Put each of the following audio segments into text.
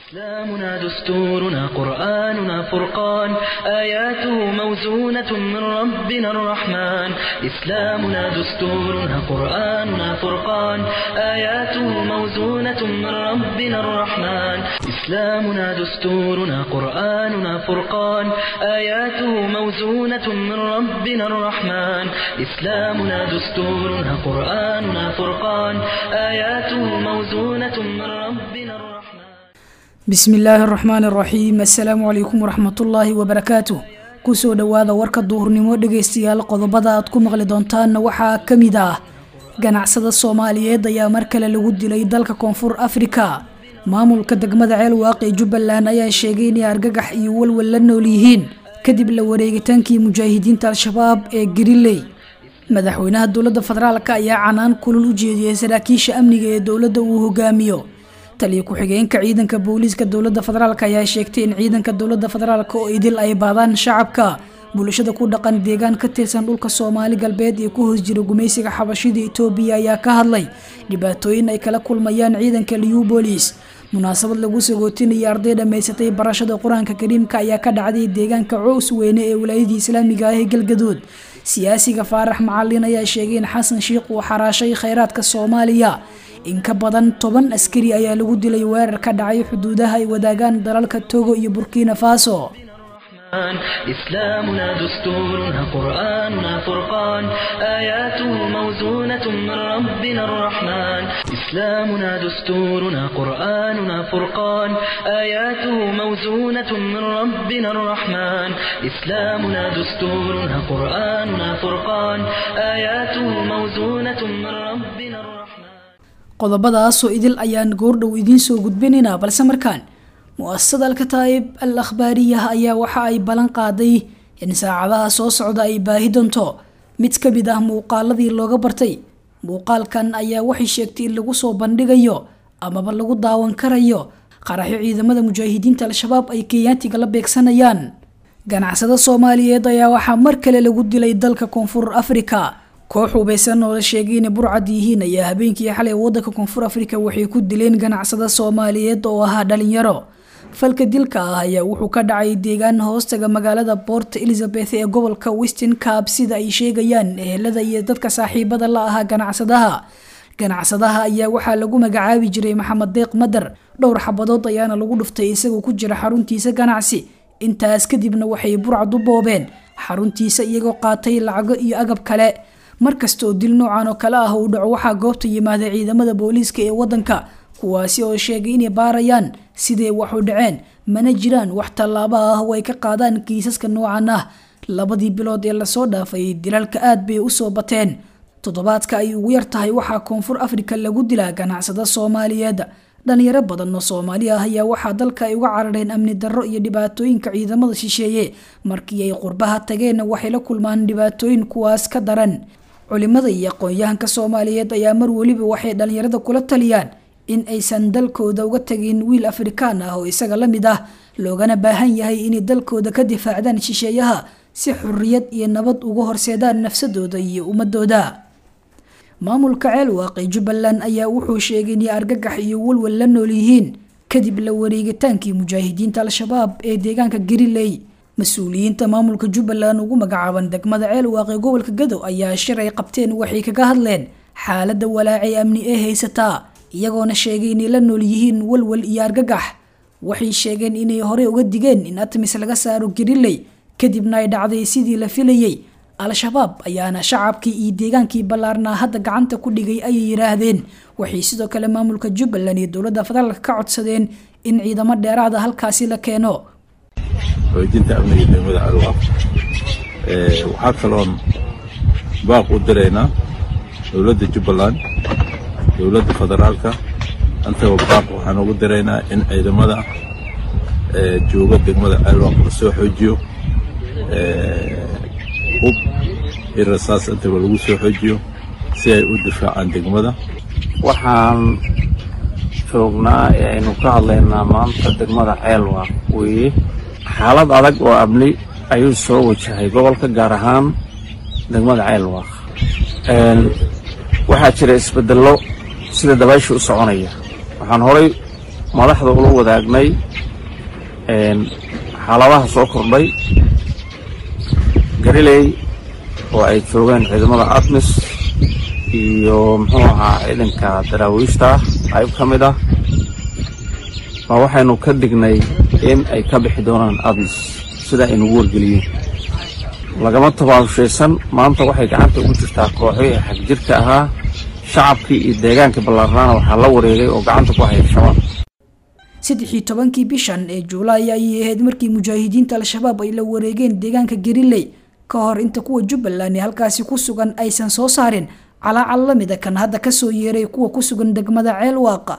إسلامنا دستورنا قرآننا فرقان آياته موزونة من ربنا الرحمن إسلامنا دستورنا قرآننا فرقان آياته موزونة من ربنا الرحمن إسلامنا دستورنا قرآننا فرقان آياته موزونة من ربنا الرحمن إسلامنا دستورنا قرآننا فرقان آياته موزونة من ربنا الرحمن bismi illaahi araxmaan araxiim assalaamu calaykum waraxmatullaahi wabarakaatu kusoo dhowaada warka duhurnimo dhegaystayaal qodobada aad ku maqli doontaanna waxaa ka mid ah ganacsada soomaaliyeed ayaa mar kale lagu dilay dalka koonfur afrika maamulka degmada ceelwaaq ee jubbaland ayaa sheegay inay argagax iyo walwal la nool yihiin kadib la wareegitaankii mujaahidiinta al-shabaab ee gariley madaxweynaha dowladda federaalk ayaa canaan kulul u jeediyey saraakiisha amniga ee dowladda uu hogaamiyo taliyo ku-xigeenka ciidanka booliiska dowladda federaalk ayaa sheegtay in ciidanka dowladda federaalk oo idil ay baadaan shacabka bulshada ku dhaqan deegaan ka tirsan dhulka soomaali galbeed ee ku hoos jira gumaysiga xabashida etoobiya ayaa ka hadlay dhibaatooyin ay kala kulmayaan ciidanka liubolis munaasabad lagu sagootinaya arday dhammaysatay barashada qur-aanka kariimka ayaa ka dhacday deegaanka cows weyne ee wilaayadii islaamiga ah ee galgaduud siyaasiga faarax macalin ayaa sheegay in xasan sheikh uu xaraashay kheyraadka soomaaliya in ka badan toban askari ayaa lagu dilay weerar ka dhacay xuduudaha ay wadaagaan dalalka togo iyo burkina faso إسلامنا دستورنا قرآننا فرقان آياته موزونة من ربنا الرحمن إسلامنا دستورنا قرآننا فرقان آياته موزونة من ربنا الرحمن إسلامنا دستورنا قرآننا فرقان آياته موزونة من ربنا الرحمن qodobadaasoo idil ayaan goordhow idiin soo gudbinaynaa balse markaan mu-asasada alkataa'ib al akhbaariyah ayaa waxa ay ballan qaaday in saacadaha soo socda ay baahi doonto mid ka mid ah muuqaaladii looga bartay muuqaalkan ayaa waxay sheegtay in lagu soo bandhigayo amaba lagu daawan karayo qaraxyo ciidamada mujaahidiinta al-shabaab ay kenyaatiga la beegsanayaan ganacsada soomaaliyeed ayaa waxaa mar kale lagu dilay dalka koonfur afrika koox hubeysan oo la sheegay inay burcad yihiin ayaa habeenkii xalay wadanka koonfur afrika waxay ku dileen ganacsada soomaaliyeed oo ahaa dhalinyaro falka dilka ah ayaa wuxuu ka dhacay deegaan hoostaga magaalada port elizabeth ee gobolka weston cab sida ay sheegayaan ehelada iyo dadka saaxiibada la ahaa ganacsadaha ganacsadaha ayaa waxaa lagu magacaabi jiray maxamed deeq madar dhowr xabadood ayaana lagu dhuftay isagoo ku jira xaruntiisa ganacsi intaas kadibna waxay burcad u boobeen xaruntiisa iyagoo qaatay lacago iyo agab kale markasta oo dil noocan oo kale ah uu dhaco waxaa goobta yimaada ciidamada booliiska ee wadanka kuwaasi oo sheegay inay baarayaan siday wax u dhaceen mana jiraan wax tallaabo ah oo ay ka qaadaan kiisaska noocan ah labadii bilood ee lasoo dhaafay dilalka aad bay usoo bateen toddobaadka ay ugu yar tahay waxaa koonfur afrika lagu dilaa ganacsada soomaaliyeed dhalinyaro badan oo soomaali ah ayaa waxaa dalka ay uga carareen amni darro iyo dhibaatooyinka ciidamada shisheeye markii ay qurbaha tageenna waxay la kulmaan dhibaatooyin kuwaas ka daran culimada iyo aqoon-yahanka soomaaliyeed ayaa mar weliba waxay dhalinyarada kula taliyaan in aysan dalkooda uga tagin wiil afrikaan ah oo isaga la mid ah loogana baahan yahay inay dalkooda ka difaacdaan shisheeyaha si xuriyad iyo nabad uga horseedaan nafsadooda iyo ummadooda maamulka ceelwaaqi jubbaland ayaa wuxuu sheegay inay argagax iyo walwal la nool yihiin kadib la wareegitaankii mujaahidiinta al-shabaab ee deegaanka gariley mas-uuliyiinta maamulka jubbaland ugu magacaaban degmada ceelwaaq ee gobolka gadow ayaa shir ay qabteen waxay kaga hadleen xaaladda walaacay amni ee haysataa iyagoona sheegay inay la nool yihiin walwal iyo argagax waxay sheegeen inay horey uga digeen in atmis laga saaro gariley kadibna ay dhacday sidii la filayey al-shabaab ayaana shacabkii iyo deegaankii ballaarnaa hadda gacanta ku dhigay ayay yidhaahdeen waxay sidoo kale maamulka jubbaland iyo dowladda federaalk ka codsadeen in ciidamo dheeraada halkaasi la keeno xoojinta amniga degmada calwaaq waxaa kaloon baaq u diraynaa dowladda jubbaland dowladda federaalka antaba baaq waxaan ugu diraynaa in ciidamada jooga degmada calwaaq la soo xoojiyo hub iyo rasaas intaba lagu soo xoojiyo si ay u difaacaan degmada waxaan joognaa ee aynu ka hadlaynaa maanta degmada ceelwaaq weeye xaalad adag oo amni ayuu soo wajahay gobolka gaar ahaan degmada ceelwaaq waxaa jira isbedello sida dabaysha u soconaya waxaan horay madaxda ula wadaagnay xaaladaha soo kordhay gariley oo ay joogeen ciidamada admis iyo muxuu ahaa ciidanka daraawiishta qayb ka mid ah baa waxaynu ka dhignay in ay ka bixi doonaan admis sida aynugu wargeliyeen lagama tabaabushaysan maanta waxay gacanta ugu jirtaa kooxii ee xagjirka ahaa shacabkii iyo deegaankii ballaarnaana waxaa la wareegay oo gacanta ku haya shabaab saddexii tobankii bishan ee juulaay ayay ahayd markii mujaahidiinta al-shabaab ay la wareegeen deegaanka gariley ka hor inta kuwa jubbaland ee halkaasi ku sugan aysan soo saarin calaacal la mida kan hadda kasoo yeeray kuwa ku sugan degmada ceelwaaqa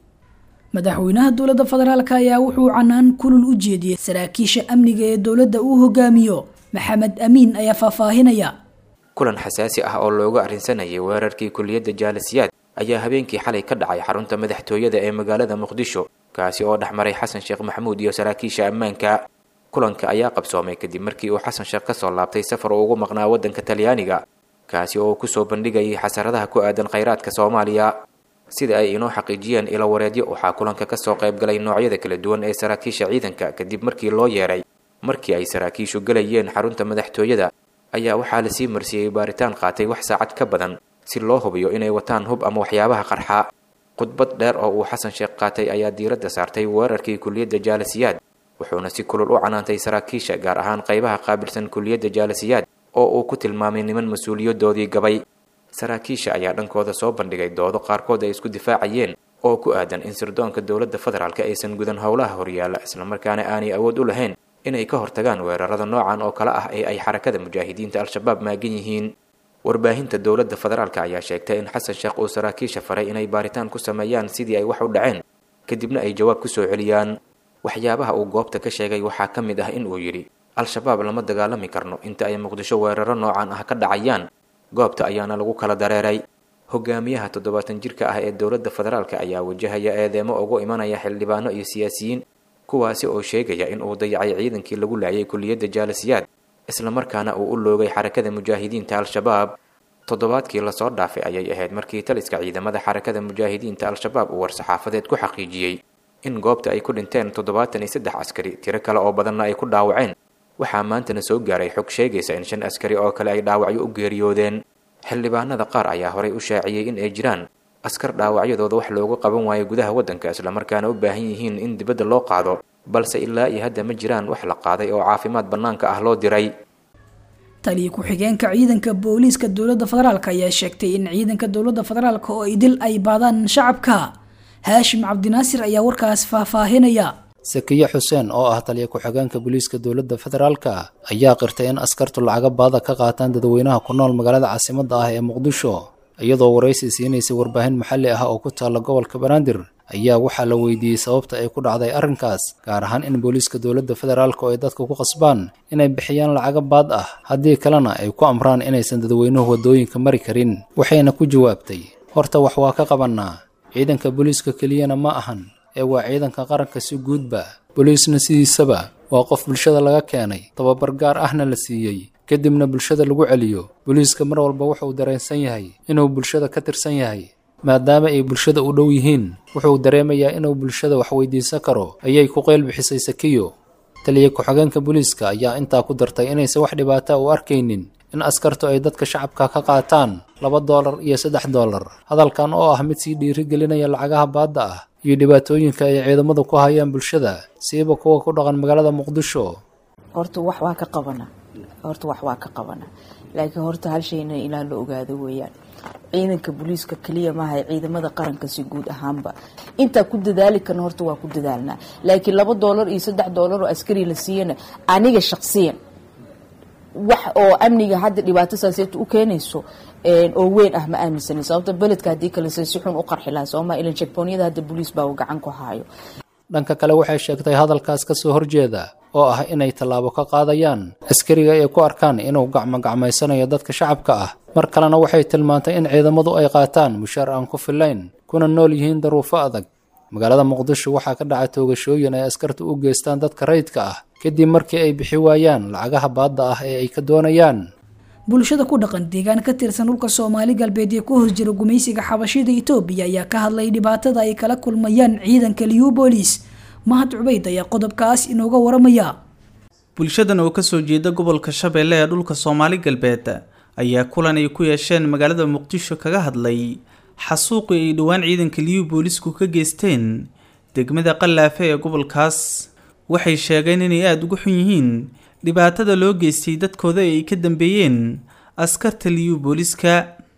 madaxweynaha dowladda federaalk ayaa wuxuu canaan kulul u jeediyey saraakiisha amniga ee dowladda uu hogaamiyo maxamed amiin ayaa faahfaahinaya kulan xasaasi ah oo looga arrinsanayay weerarkii kuliyadda jaalisiyaad ayaa habeenkii xalay ka dhacay xarunta madaxtooyada ee magaalada muqdisho kaasi oo dhex maray xasan sheekh maxamuud iyo saraakiisha ammaanka kulanka ayaa qabsoomay kadib markii uu xasan sheekh kasoo laabtay safar uu ugu maqnaa waddanka talyaaniga kaasi oo uu kusoo bandhigayay xasaradaha ku aadan khayraadka soomaaliya sida ay inoo xaqiijiyeen ilo wareedyo waxaa kulanka kasoo qayb galay noocyada kala duwan ee saraakiisha ciidanka kadib markii loo yeeray markii ay saraakiishu galayeen xarunta madaxtooyada ayaa waxaa lasii marsiiyey baaritaan qaatay wax saacad ka badan si loo hubiyo inay wataan hub ama waxyaabaha qarxa khudbad dheer oo uu xasan sheekh qaatay ayaa diiradda saartay weerarkii kuliyadda jaalisiyaad wuxuuna si kulul u canaantay saraakiisha gaar ahaan qaybaha qaabilsan kuliyadda jaalisiyaad oo uu ku tilmaamay niman mas-uuliyadoodii gabay saraakiisha ayaa dhankooda soo bandhigay doodo qaarkood ay isku difaacayeen oo ku aadan in sirdoonka dowladda federaalk aysan gudan howlaha horyaalla islamarkaana aanay awood u lahayn inay ka hortagaan weerarada noocan oo kale ah ee ay xarakada mujaahidiinta al-shabaab maagan yihiin warbaahinta dowladda federaalk ayaa sheegtay in xasan sheekh uu saraakiisha faray inay baaritaan ku sameeyaan sidii ay wax u dhaceen kadibna ay jawaab ku soo celiyaan waxyaabaha uu goobta ka sheegay waxaa ka mid ah in uu yidhi al-shabaab lama dagaalami karno inta ay muqdisho weeraro noocan ah ka dhacayaan goobta ayaana lagu kala dareeray hogaamiyaha toddobaatan jirka ah ee dowladda federaalk ayaa wajahaya eedeemo ugu imanaya xildhibaano iyo siyaasiyiin kuwaasi oo sheegaya in uu dayacay ciidankii lagu laayay kuliyadda jaalisiyaad islamarkaana uu u loogay xarakada mujaahidiinta al-shabaab toddobaadkii lasoo dhaafay ayay ahayd markii taliska ciidamada xarakada mujaahidiinta al-shabaab uu war-saxaafadeed ku xaqiijiyey in goobta ay ku dhinteen toddobaatan iyo saddex askari tiro kale oo badanna ay ku dhaawaceen waxaa maantana soo gaaray xog sheegaysa in shan askari oo kale ay dhaawacyo u geeriyoodeen xildhibaanada qaar ayaa horay u shaaciyey in ay jiraan askar dhaawacyadooda wax loogu qaban waayo gudaha waddanka islamarkaana u baahan yihiin in dibadda loo qaado balse ilaa iyo hadda ma jiraan wax la qaaday oo caafimaad bannaanka ah loo diray taliya ku-xigeenka ciidanka booliiska dowladda federaalk ayaa sheegtay in ciidanka dowladda federaalk oo idil ay baadaan shacabka haashim cabdinaasir ayaa warkaas faahfaahinaya sakiye xuseen oo ah taliya ku-xigeenka booliiska dowladda federaalka ayaa qirtay in askartu lacaga baada ka qaataan dadweynaha ku nool magaalada caasimadda ah ee muqdisho iyadoo waraysi siinaysay warbaahin maxalli ah oo ku taalla gobolka banaadir ayaa waxaa la weydiiyey sababta ay ku dhacday arrinkaas gaar ahaan in booliiska dowladda federaalka oo ay dadka ku qasbaan inay bixiyaan lacaga baad ah haddii kalena ay ku amraan inaysan dadweynuhu waddooyinka mari karin waxayna ku jawaabtay horta wax waa ka qabannaa ciidanka booliiska keliyana ma ahan ee waa ciidanka qaranka si guudba booliisna sidiisaba waa qof bulshada laga keenay tababar gaar ahna la siiyey kadibna bulshada lagu celiyo booliiska mar walba wuxuu dareensan yahay inuu bulshada ka tirsan yahay maadaama ay bulshada u dhow yihiin wuxuu dareemayaa inuu bulshada wax weydiisan karo ayay ku qeyl bixisay sakiyo taliya ku-xigeenka booliiska ayaa intaa ku dartay inaysan wax dhibaata u arkaynin in askartu ay dadka shacabka ka qaataan laba doolar iyo saddex doolar hadalkan oo ah mid sii dhiirigelinaya lacagaha baadda ah iyo dhibaatooyinka ay ciidamadu ku hayaan bulshada siiba kuwa ku dhaqan magaalada muqdisho horta wax waa ka qabana horta wax waa ka qabana laakiin horta hal shayna ilaa la ogaado weeyaan ciidanka booliiska keliya maaha ciidamada qaranka si guud ahaanba intaa ku dadaali karna horta waa ku dadaalnaa laakiin laba doolar iyo saddex doolar oo askari la siiyana aniga shaqsiyan wax oo amniga hadda dhibaato saaseeta u keenayso oo weyn ah ma aaminsanin sababta beledka haddii kale se si xun u qarxi lahaa sooma ilan jekboonyada hadda booliis baa gacan ku haayo dhanka kale waxay sheegtay hadalkaas ka soo horjeeda oo ah inay tallaabo ka qaadayaan askariga ay ku arkaan inuu gacmo gacmaysanayo dadka shacabka ah mar kalena waxay tilmaantay in ciidamadu ay qaataan mushaar aan ku filayn kuna nool yihiin daruufo adag magaalada muqdisho waxaa ka dhaca toogashooyin ay askarta u geystaan dadka rayidka ah kadib markii ay bixi waayaan lacagaha baadda ah ee ay ka doonayaan bulshada ku dhaqan deegaan ka tirsan dhulka soomaali galbeed ee ku hoos jira gumaysiga xabashida itoobiya ayaa ka hadlay dhibaatada ay kala kulmayaan ciidanka liubolis mahad cubeyd ayaa qodobkaas inooga waramaya bulshadan oo kasoo jeeda gobolka shabeelle ee dhulka soomaali galbeed ayaa kulan ay ku yeesheen magaalada muqdisho kaga hadlay xasuuqii ay dhowaan ciidanka liyu boolisku ka geysteen degmada qallaafe ee gobolkaas waxay sheegeen inay aada uga xun yihiin dhibaatada loo geystay dadkooda ee ay ka dambeeyeen askarta liyu booliska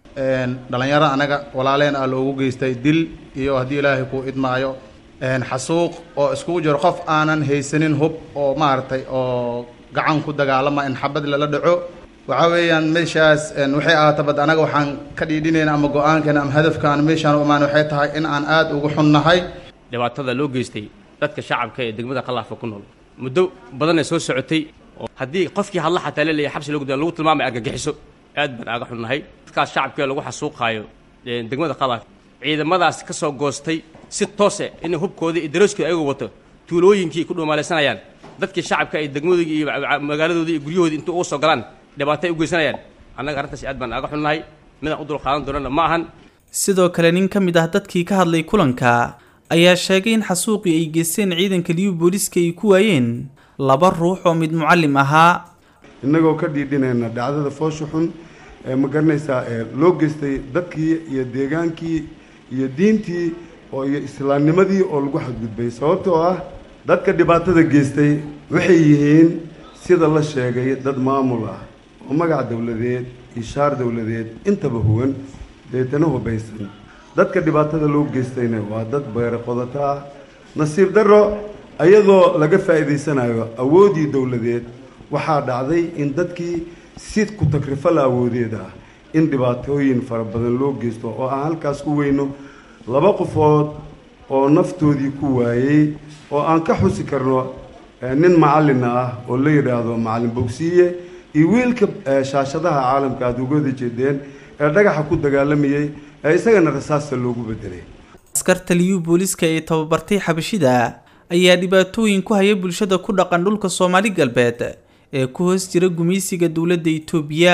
dhalinyaro anaga walaaleen ah loogu geystay dil iyo haddii ilaahay kuu idmaayo xasuuq oo iskugu jiro qof aanan haysanin hub oo maaragtay oo gacan ku dagaalama in xabad lala dhaco waxaa weeyaan meeshaas waxay ahaatabad anaga waxaan ka dhiidhinayna ama go-aankeena ama hadafkaan meeshaan u imaan waxay tahay in aan aada ugu xunnahay dhibaatada loo geystay dadka shacabka ee degmada qalaafa ku nool muddo badanay soo socotay oo haddii qofkii hadla xataa laleeyahay xabsi loo gudaan lagu tilmaamay argagixiso aad baan aaga xunnahay dadkaas shacabkee lagu xasuuqaayo degmada qalaaf ciidamadaas ka soo goostay si toose inay hubkoodii iyo darooskooda ayagu wato tuulooyinkii ku dhuumaalaysanayaan dadkii shacabka ay degmadoodii iyo magaaladoodii iyo guryahoodii inta uga soo galaan dhibaatay u geysanayaan annaga arrintaas aad baan aaga xunnahay midaan u dulqaadan doonana ma ahan sidoo kale nin ka mid ah dadkii ka hadlay kulanka ayaa sheegay in xasuuqii ay geysteen ciidanka liyu booliska ay ku waayeen laba ruux oo mid mucallim ahaa innagoo ka dhiidhinayna dhacdada foosha xun ee ma garanaysaa ee loo geystay dadkii iyo deegaankii iyo diintii oo iyo islaamnimadii oo lagu xadgudbay sababtoo ah dadka dhibaatada geystay waxay yihiin sida la sheegay dad maamul ah oo magac dowladeed iyo shaar dowladeed intaba huwan deetana hubaysan dadka dhibaatada loo geystayna waa dad beere qodato ah nasiib darro ayadoo laga faa'iidaysanayo awooddii dowladeed waxaa dhacday in dadkii si ku takrifala awoodeed ah in dhibaatooyin fara badan loo geysto oo aan halkaas ku weyno laba qofood oo naftoodii ku waayey oo aan ka xusi karno nin macallina ah oo la yidhaahdo macallin bogsiiye iyo wiilka shaashadaha caalamka aada ugada jeedeen ee dhagaxa ku dagaalamayey ee isagana rasaasta loogu bedelay askarta liyu booliska ee tababartay xabashida ayaa dhibaatooyin ku haya bulshada ku dhaqan dhulka soomaali galbeed ee ku hoos jira gumaysiga dowladda itoobiya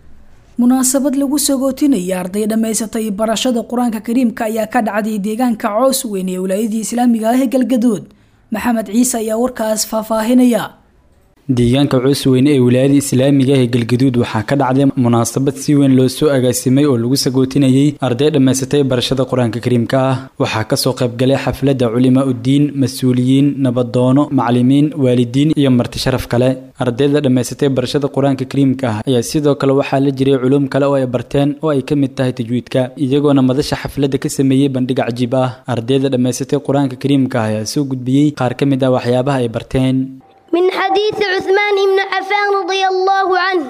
munaasabad lagu sagootinaya arday dhammaysatay barashada qur-aanka kariimka ayaa ka dhacday deegaanka coos weyn ee wilaayadii islaamiga ah ee galgadood maxamed ciise ayaa warkaas faahfaahinaya deegaanka coosweyn ee wilaayada islaamiga ee galgaduud waxaa ka dhacday munaasabad si weyn loo soo agaasimay oo lagu sagootinayey arday dhammaysatay barashada qur-aanka kariimka ah waxaa kasoo qaybgalay xafladda culimaa uddiin mas-uuliyiin nabadoono macalimiin waalidiin iyo marti sharaf kale ardayda dhammaysatay barashada qur-aanka kariimka ah ayaa sidoo kale waxaa la jiray culum kale oo ay barteen oo ay ka mid tahay tajwiidka iyagoona madasha xafladda ka sameeyey bandhig cajiib ah ardayda dhammaysatay qur-aanka kariimka ah ayaa soo gudbiyey qaar ka mid ah waxyaabaha ay barteen من حديث عثمان بن عفان رضي الله عنه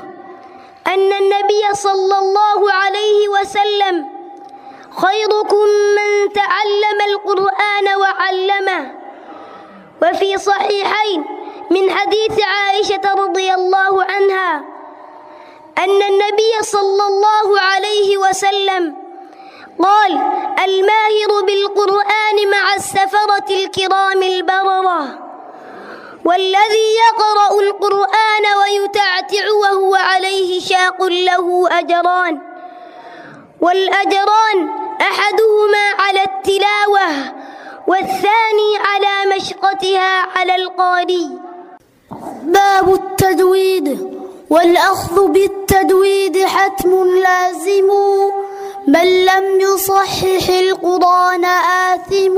أن النبي صلى الله عليه وسلم خيركم من تعلم القرآن وعلمه وفي صحيحين من حديث عائشة رضي الله عنها أن النبي صلى الله عليه وسلم قال الماهر بالقرآن مع السفرة الكرام البررة والذي يقرأ القرآن ويتعتع وهو عليه شاق له أجران والأجران أحدهما على التلاوة والثاني على مشقتها على القاري باب التجويد والأخذ بالتجويد حتم لازم من لم يصحح القرآن آثم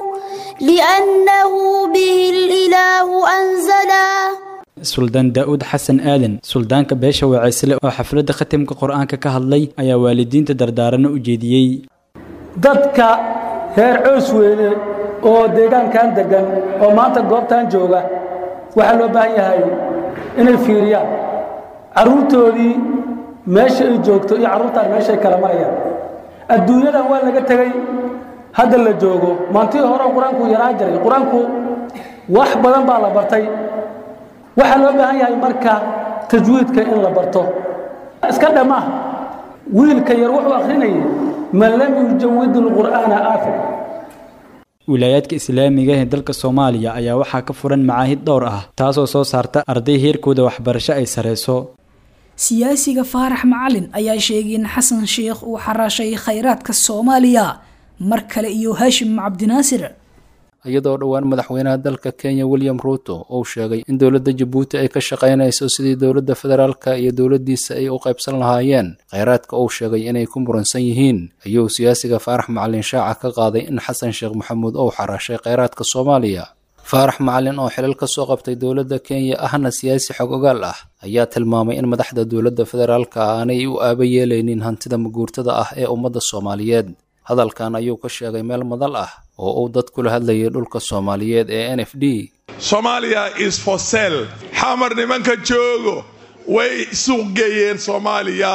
لأنه به الإله أنزلا suldaan daa-uud xasan aadan suldaanka beesha waceysle oo xafladda khatimka qur-aanka ka hadlay ayaa waalidiinta dardaarana u jeediyey dadka reer coos weyne oo deegaankan deggan oo maanta goobtan jooga waxaa loo baahan yahay inay fiiriyaan carruurtoodii meesha ay joogto iyo carruurtaan meeshaay kala marayaan adduunyadan waa laga tegey hadda la joogo maantii hore qur-aanku yaraa jiray qur-aanku wax badan baa la bartay waxaa loo baahan yahay marka tajwiidka in la barto iska dhammaa wiilka yar wuxuu akhrinayay man lam yujawid lqur'aana aafir wilaayaadka islaamiga ee dalka soomaaliya ayaa waxaa ka furan macaahid dhowr ah taasoo soo saarta arday heerkooda waxbarasho ay sareyso siyaasiga faarax macalin ayaa sheegay in xasan sheikh uu xaraashay khayraadka soomaaliya mar kale iyo haashim cabdinaasir iyadoo dhowaan madaxweynaha dalka kenya william ruuto uu sheegay in dowladda jabuuti ay ka shaqaynayso sidii dowladda federaalka iyo dowladdiisa ay u qaybsan lahaayeen kheyraadka uu sheegay inay ku muransan yihiin ayuu siyaasiga faarax macalin shaaca ka qaaday in xasan sheekh maxamuud uu xaraashay kheyraadka soomaaliya faarax macalin oo xilal ka soo qabtay dowladda kenya ahna siyaasi xog ogaal ah ayaa tilmaamay in madaxda dowladda federaalka aanay u aaba yeelaynin hantida maguurtada ah ee ummadda soomaaliyeed hadalkan ayuu ka sheegay meel madal ah oo uu dad kula hadlayay dhulka soomaaliyeed ee n f d somalia is for sel xamar nimanka joogo way suuqgeeyeen soomaaliya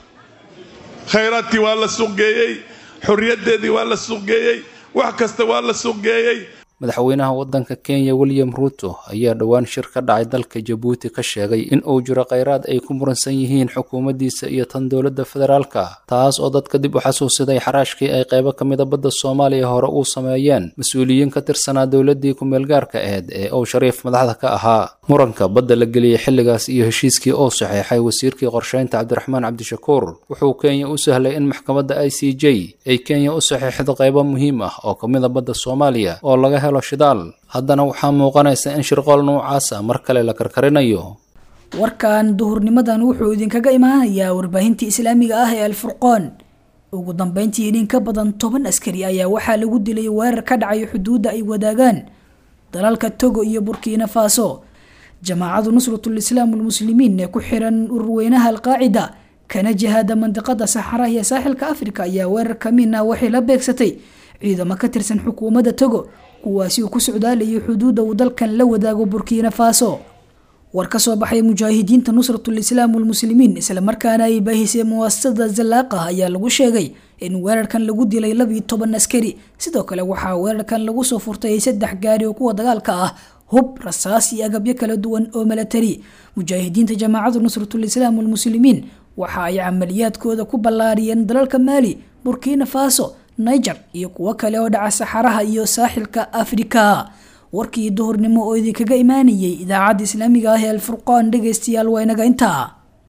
khayraadkii waa la suuqgeeyey xorriyaddeedii waa la suuqgeeyey wax kasta waa la suuqgeeyey madaxweynaha waddanka kenya william ruuto ayaa dhowaan shir ka dhacay dalka jabuuti ka sheegay in uu jiro kheyraad ay ku muransan yihiin xukuumaddiisa iyo tan dowladda federaalka taas oo dadka dib u xasuusiday xaraashkii ay qaybo ka mida badda soomaaliya hore uu sameeyeen mas-uuliyiin ka tirsanaa dowladdii ku-meelgaarka aheyd ee uu shariif madaxda ka ahaa muranka badda la geliyey xilligaas iyo heshiiskii uu saxeexay wasiirkii qorsheynta cabdiraxmaan cabdishakuur wuxuu kenya u sahlay in maxkamadda i c j ay kenya u saxeexdo qaybo muhiim ah oo ka mida badda soomaaliya oo laga helo shidaal haddana waxaa muuqanaysa in shirqool noocaasa mar kale la karkarinayo warkan duhurnimadan wuxuu idinkaga imaanayaa warbaahintii islaamiga ah ee alfurqoon ugu dambeyntii in ka badan toban askari ayaa waxaa lagu dilay weerar ka dhacay xuduudda ay wadaagaan dalalka togo iyo burkina faso jamaacadu nusratul islaam almuslimiin ee ku xiran ururweynaha alqaacida kana jihaada mandiqada saxaraha iyo saaxilka afrika ayaa weerar kamiin ah waxay la beegsatay ciidamo ka tirsan xukuumadda togo kuwaasi uu ku socdaalayay xuduudda uu dalkan la wadaago burkina faso war ka soo baxay mujaahidiinta nusratul islaam walmuslimiin islamarkaana ay baahisay muwaasasada zalaaqa ayaa lagu sheegay in weerarkan lagu dilay labiyo toban askari sidoo kale waxaa weerarkan lagu soo furtay saddex gaari oo kuwa dagaalka ah hub rasaas iyo agabyo kala duwan oo milatari mujaahidiinta jamaacada nusratul islaam walmuslimiin waxa ay camaliyaadkooda ku ballaariyeen dalalka maali burkina faso niger iyo kuwo kale oo dhaca saxaraha iyo saaxilka afrika warkii duhurnimo oo idinkaga imaanayay idaacadda islaamiga ah ee alfurqaan dhegaystayaal waa inaga intaa